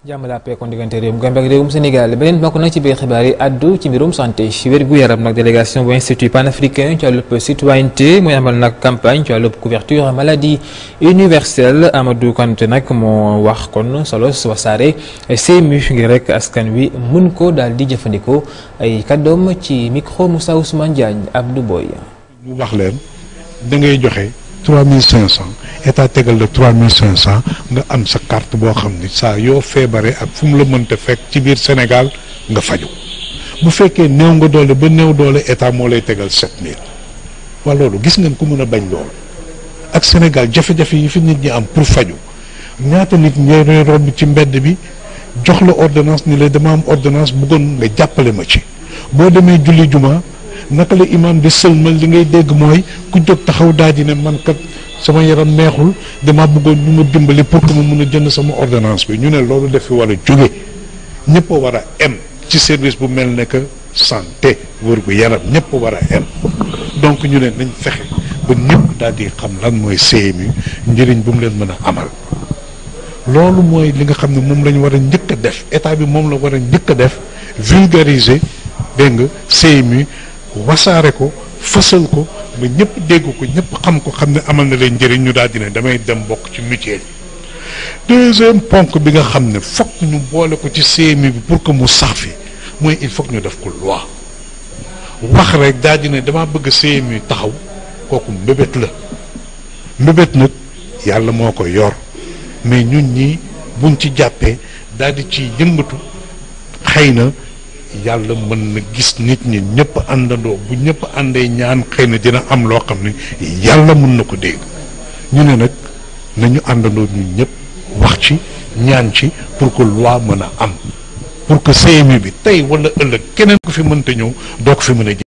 jàmm la kon diggante réewum Gambie ak réewum Sénégal beneen bokk nag ci biir xibaar yi addu ci mbirum santé wér-gu-yaram nag délégation bu institut panafricain ci wàllub citoyenneté mooy amal nag campagne ci wàllub couverture maladie universelle Amadou Kanté nag moo wax kon solo wasaare CMU ngir rek askan wi mun ko daal di jëfandikoo ay kàddoom ci micro Moussa Ousmane Diagne Abdou Boy ñu wax leen da ngay joxe trois mille cinq cent état tegal la trois mille cinq cent nga am sa carte boo xam ni saa yoo feebaree ak fu mu la mënta fekk ci biir Sénégal nga faju bu fekkee néew nga doole ba néew doole état moo lay tegal sept mille waa loolu gis ngeen ku mën a bañ loolu ak Sénégal jafe-jafe yi fi nit ñi am pour faju ñaata nit ñooy romb ci mbedd bi jox la ordonnance ni la dama am ordonnance bëggoon nga jàppale ma ci boo demee julli juma naka la imam di sëlmal li ngay dégg mooy ku jóg taxaw daal di ne man kat sama yaram neexul dama bëggoon ñu ma dimbali pour que ma mun a jënd sama ordonnance bi ñu ne loolu daf fi war a jóge ñëpp a war a em ci service bu mel ne que santé wër gu yaram ñëpp a war a em donc ñu ne nañ fexe ba ñëpp daal di xam lan mooy CMU njëriñ bu mu leen mën a amal loolu mooy li nga xam ne moom la ñu war a njëkk a def état bi moom la war a njëkk a def vulgariser dégg nga CMU wasaare ko fësal ko ba ñëpp dégg ko ñëpp xam ko xam ne amal na leen njëriñ ñu daal di ne damay dem bokk ci mutuelle deuxième ponk bi nga xam ne fokk ñu boole ko ci CMU bi pour que mu sax fi mooy il faut ñu def ko loi wax rek daal di ne damaa bëgg CMU taxaw kooku mbébét la mbébét nag yàlla moo ko yor mais ñun ñi buñ ci jàppee daal di ci yëngatu xëy na yàlla mën na gis nit ñi ñëpp àndandoo bu ñëpp àndee ñaan xëy na dina am loo xam ne yàlla mën na ko dégg ñu ne nag nañu àndandoo ñun ñëpp wax ci ñaan ci pour que loi mën a am pour que CMU bi tey wala ëllëg keneen ko fi mënta ñëw doo ko fi mën a